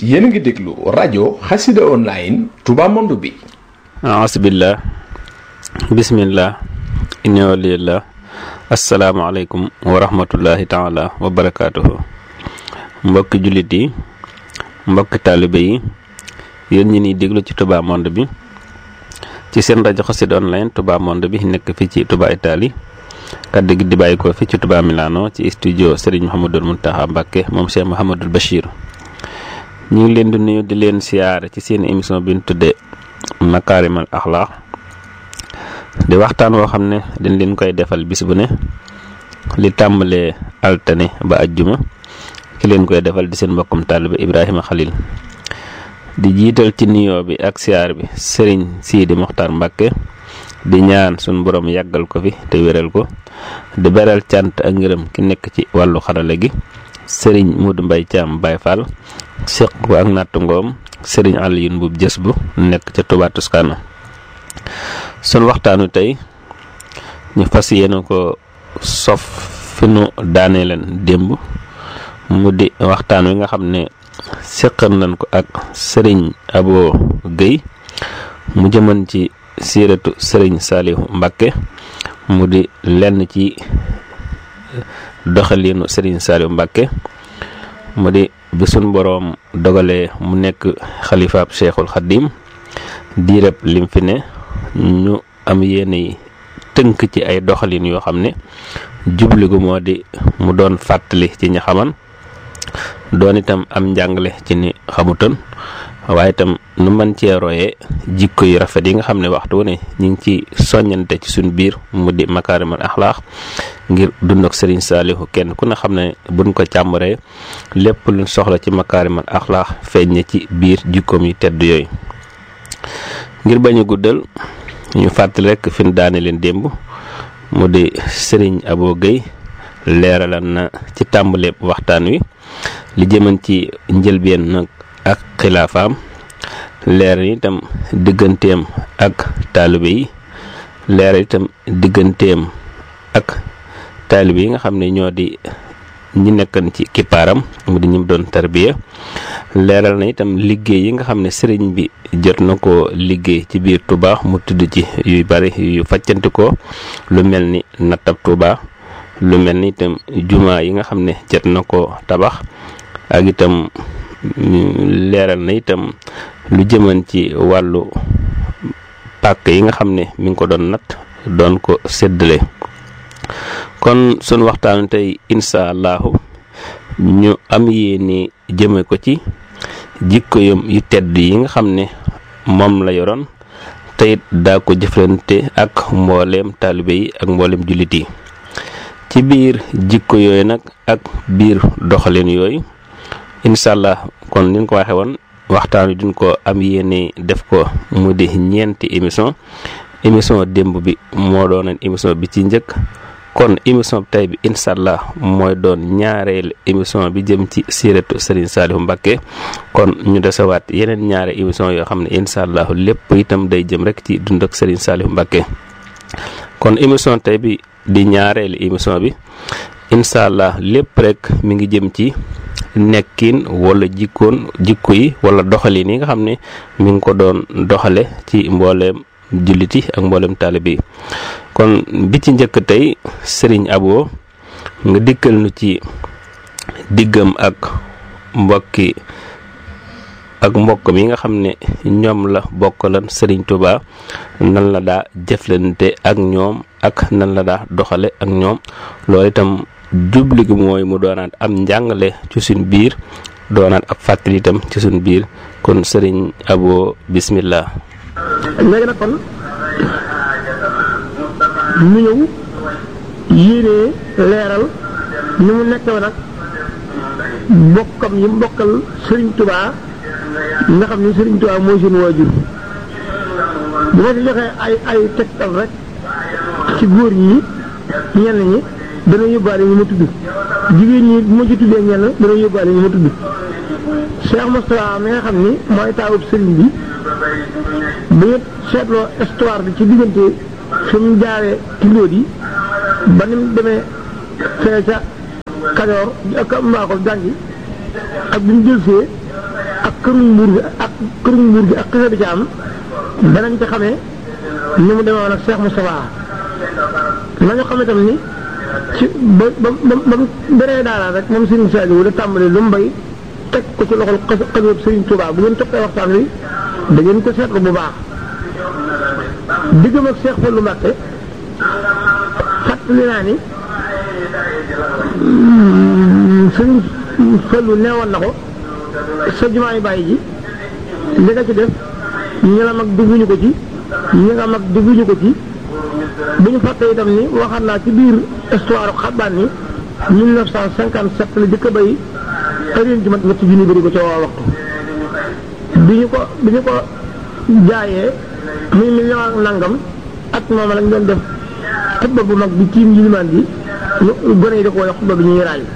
yéen a ngi déglu rajo xasida online Touba Monde bi aasbillah bismillah inni waliyallah asalaamaaleykum wa rahmatullahi taala wa barakaatuhu mbokki jullit yi mbokki taalibe yi yéen ñi ni déglu ci Touba Monde bi ci seen rajo xasida online Touba Monde bi nekk fii ci Touba Italie kaddu gi di bàyyi ko fii ci Touba Milano ci studio Serigne Mouhamadul Mountakha Mbacké moom Cheikh Mouhamadul Bachir ñu ngi leen di nuyu di leen siyaare ci seen émission bi ñu tuddee Makarimal Akhlaq di waxtaan woo xam ne dañ leen koy defal bis bu ne li tàmbalee altane ba ajjuma ki leen koy defal di seen mbokkum taalibe Ibrahima Khalil di jiital ci nuyoo bi ak siyaar bi Serigne Sidi Mokhtar Mbacké di ñaan suñ borom yàggal ko fi te wéral ko di beral cant ak ngërëm ki nekk ci wàllu xarala gi Serigne Modou Mbaye Thiam Baye Fall seq ko ak nattu ngoom Serigne Alioune Mbuub jës bu nekk ca Touba Toscana sun waxtaanu tey ñu fas yéene ko sof fi nu daanee leen démb mu di waxtaan wi nga xam ne seqal nañ ko ak Serigne Abo Guèye mu jëman ci siiratu Serigne Saliou Mbacké mu di lenn ci doxaliinu Serigne Saliou Mbacké mu di bi suñ boroom dogalee mu nekk xalifaab Cheikhul Khadim diireb lim fi ne ñu am yéene tënk ci ay doxalin yoo xam ne jubli gu moo di mu doon fàttali ci ñi xaman doon itam am njàngale ci ni xamutoon waaye itam nu mën cee royee jikko yu rafet yi nga xam ne waxtu wu ne ñu ngi ci soññante ci suñ biir mu di makaarimal axlaax ngir dund ak Serigne Saliou kenn ku ne xam ne buñ ko càmbaree lépp luñ soxla ci makaarimal axlaax feeñ na ci biir jikkoom yu tedd yooyu ngir bañ a guddal ñu fàttali rek fi ñu daane leen démb mu di Serigne Abo Guèye leeralan na ci tàmbaleeb waxtaan wi li jëman ci njëlbeen nag ak xilaafaam leer itam digganteem ak taalibe yi leer itam digganteem ak taalibe yi nga xam ne ñoo di ñi nekkan ci kippaaram mu di ñim doon tarbiya leeral na itam liggéey yi nga xam ne sëriñ bi jot na ko liggéey ci biir Touba mu tudd ci yu bari yu faccanti ko lu mel ni nattab Touba lu mel ni itam jumaa yi nga xam ne jot na ko tabax ak itam leeral na itam lu jëman ci wàllu pàkk yi nga xam ne mi ngi ko doon natt doon ko séddale kon sunu waxtaanu tey insha allahu ñu am yéene jëme ko ci jikko yom yu tedd yi nga xam ne moom la yoroon teyit daa ko jëflante ak mbooleem taalibe yi ak mbooleem jullit yi ci biir jikko yooyu nag ak biir doxalin yooyu incha allah kon ni ko waxee woon waxtaan wi duñ ko am yéene def ko mu di ñeenti émission émission démb bi moo doonoon émission bi ci njëkk kon émission bi tey bi incha allah mooy doon ñaareel émission bi jëm ci siiratu Serigne Saliou Mbacké kon ñu desewaat yeneen ñaare émission yoo xam ne incha allah lépp itam day jëm rek ci dund ak Serigne Saliou Mbacké kon émission tey bi di ñaareelu émission bi incha allah lépp rek mi ngi jëm ci nekkin wala jikkoon jikko yi wala doxalin yi nga xam ne mi ngi ko doon doxale ci mbooleem jullit yi ak mbooleem taalibe yi kon bi ci njëkk tey Serigne Abo nga dikkal nu ci diggam ak mbokki ak mbokk mi nga xam ne ñoom la bokkalan Serigne Touba nan la daa jëflante ak ñoom ak nan la daa doxale ak ñoom loolu itam jubli gi mooy mu doonaat am njàngale ci suñ biir doonaat ab fàttali itam ci suñ biir kon Serigne Abo bismillah léegi nag kon ñu ñëw yéenee leeral ni mu nekk woon nag bokkam yi mbokkal Serigne Touba nga xam ni Serigne Touba mooy seen waajur bu ma si joxee ay ay tegtal rek ci góor ñi ñenn ñi dana yóbbaale ñu ma tudd jigéen ñi bu ma ci tuddee ñenn dana yóbbaale ñu ma tudd Cheikh Moustapha mi nga xam ni mooy taawub Serigne bi bu ñu seetloo histoire bi ci diggante fi mu jaaree ci ndóot yi ba ni mu demee fee ca Kajoor ak Mbakol jàngi ak bi mu jël see ak këru mbuur bi ak këru mbuur bi ak xisa bi ci am danañ ci xamee ni mu demee woon ak Cheikh Moustapha nañu xam itam ni ci ba ba ba ba mu bëree daara rek moom Serigne Saliou da tàmbali lu mu bay teg ko ci loxol xas xasoob Serigne Touba bu ngeen toppee waxtaan wi da ngeen ko seetlu bu baax diggam ak Cheikh Fallou Mbacké fàttali naa ni Serigne Fallou neewoon na ko sa jumaa yi bàyyi ji li nga ci def ñi la mag dugguñu ko ci ñi nga mag dugguñu ko ci bu ñu fàtte itam ni waxaat naa ci biir histoire xabaan ni 1957 la jëkk a bay ërin ji mat ñetti junni bëri ko ca waa waxtu bi ñu ko bi ñu ko jaayee muy million ak nangam at moom lañ doon def xutba bu mag bi tiim yilimaan bi gone yi da ko wala xutba bi ñuy raay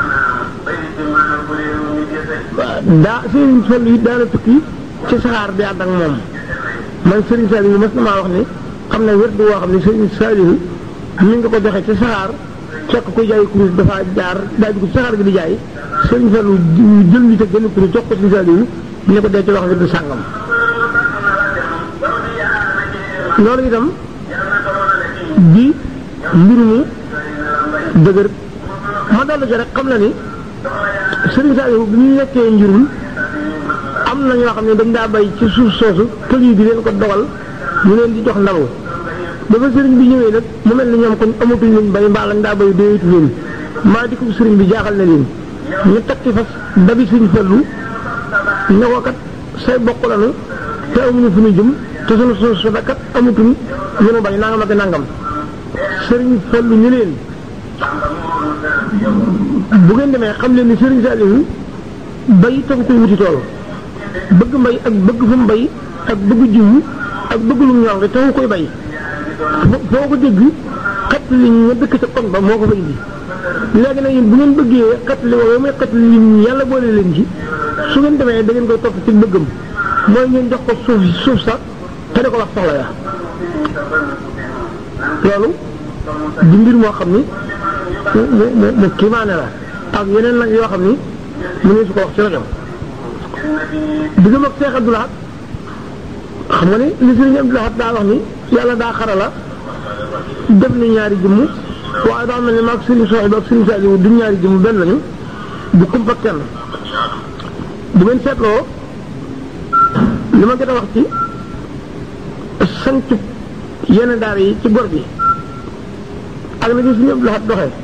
daa Serigne Fallou it daana tukki ci saxaar bi ànd ak moom man Serigne Saliou mas na maa wax ni xam ne wér du woo xam ne Serigne Saliou mi nga ko joxe ci saxaar fekk koy jaay kurus dafa jaar daaj ko ci saxaar gi di jaay Serigne Fallou jël li te gën kurus jox ko Serigne Saliou ne ko dee ci wax wér du sàngam loolu itam di mbir mu dëgër ma dolli ci rek xam na ni Serigne Saliou bi ñu nekkee njurul am na ñoo xam ne dañ daa bay ci suuf soosu pël yi di leen ko dogal ñu leen di jox ndaw dafa sëriñ bi ñëwee nag mu mel ni ñoom kon amatuñ luñ bay mbaa lañ daa bay déetu leen maa di ko sëriñ bi jaaxal na leen ñu takki fas dabi suñ Fallu ne ko kat say bokk lanu te amuñu fu ñu jëm te sunu suuf su kat amatuñ lu nu bay nangam ak nangam sëriñ Fallu ñu leen bu ngeen demee xam leen ni Serigne Saliou bay taxu koy wuti tool bëgg mbay ak bëgg fu mu bay ak bëgg jiwu ak bëgg lu ñor nga taxu koy bay foo ko dégg xet li ñu dëkk ca kon ba moo ko fa indi léegi nag yéen bu ngeen bëggee xet li wala muy xet li yàlla boole leen ci su ngeen demee da ngeen koy topp ci bëggam mooy ngeen jox ko suuf suuf sax te da ko wax soxla ya loolu di mbir moo xam ni mu mu mu kiimaane la ak yeneen nag yoo xam ni mu ne su ko wax ci rajo diggam ak Cheikh Abdoul Ahad xam nga ni li Sëriñ Abdoul Ahad daa wax ni yàlla daa xarala def ni ñaari jëmm waaye daa mel ni maag Sëriñ Soxib ak Sëriñ Saliou du ñaari jëmm benn lañu du kumpa kenn bu ngeen seetloo li ma gën a wax ci sancu yenn daara yi ci gor bi ak na ci Sëriñ Abdoul Ahad doxee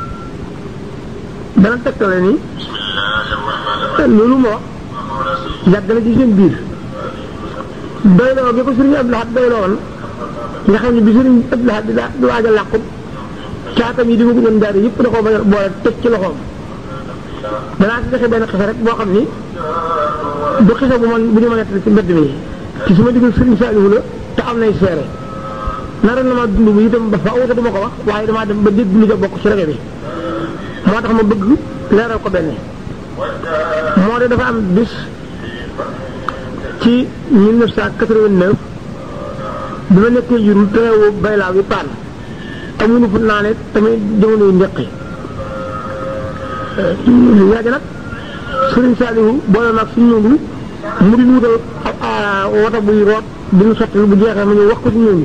dana tegtale ni loolu moo yàgg na ci seen biir doyloo bi ko sëriñ Abdou Lahad doyloo woon nga xam ne bi sëriñ Abdou Lahad di di waaj a làqu caatam yi di ma gënoon daara yëpp da koo bañ a boole teg ci loxoom danaa ci joxe benn xisa rek boo xam ni du xisa bu man bu ñu ma nettali ci mbedd mi ci suma diggal sëriñ Saliou la te am nay seere nara na ma dund bu itam ba faaw te du ma ko wax waaye damaa dem ba dégg lu ca bokk ci rajo bi moo tax ma bëgg leeral ko benn moo de dafa am bis ci 1989 bi ma nekkee jurul teewu baylaaw yi paan amuñu fu naa ne tamit jamono yu njëkk yàgg nag Serigne Saliou boole maag suñu ñëngu mu di wutal wata buy root di ñu sotti bu jeexee ma ñëw wax ko ci ñëngu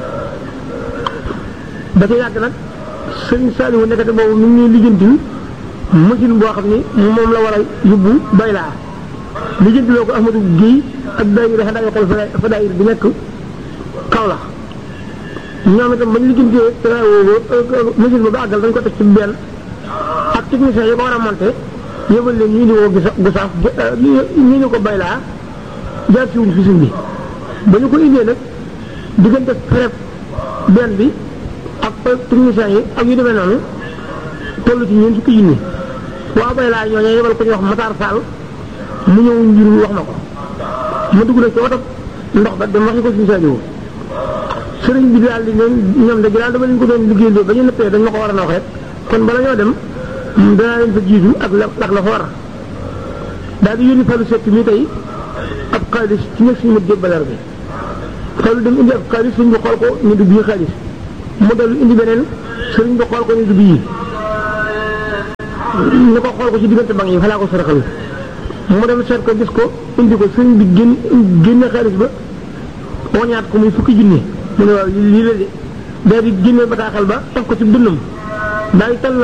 da ca yàgg nag Serigne Saliou nekkate boobu mi ngi ñuy lijjanti machine boo xam ni moom la war a yóbbu baylaa lijjanti loo ko Ahmadou Guèye ak daayira dafa daay xool fa daayira bi nekk Kaolack ñoom itam bañ lijjantee travaux machine ba ba àggal dañ ko teg ci benn ak technicien yi ko war a monté yóbbal leen ñu indi ko gisa gisaaf ñu indi ko baylaa jaar si wuñ fi suñ bi ba ñu ko indee nag diggante prep benn bi ak technicien yi ak yu demee noonu toll ci ñeent fukki junni waa bay laa ñooñu yebal ko ñu wax Matar Fall mu ñëw njur wax na ko ma dugg na ci oto ndox ba dem waxi ko suñu Saliou sëriñ bi daal di ne ñoom de daal dama leen ko doon liggéey ba ñu nëppee dañ ma ko war a na waxee kon bala ñoo dem danaa leen fa jiitu ak la ak la fa war daal di yónni Fallou Seck mi tey ab xaalis ci nekk suñu mët jébbaleer bi Fallou dem indi ab xaalis suñ bi xool ko ñu du bii xaalis mu dellu indi beneen sëriñ bi xool ko ñu du bii ni ko xool ko ci diggante bank yi fa laa ko saraxal mu dem seet ko gis ko indi ko sëñ bi génn génne xaalis ba wañaat ko muy fukki junni mu ne waaw lii la de daal di génne bataaxal ba taf ko ci dënnam daal di tal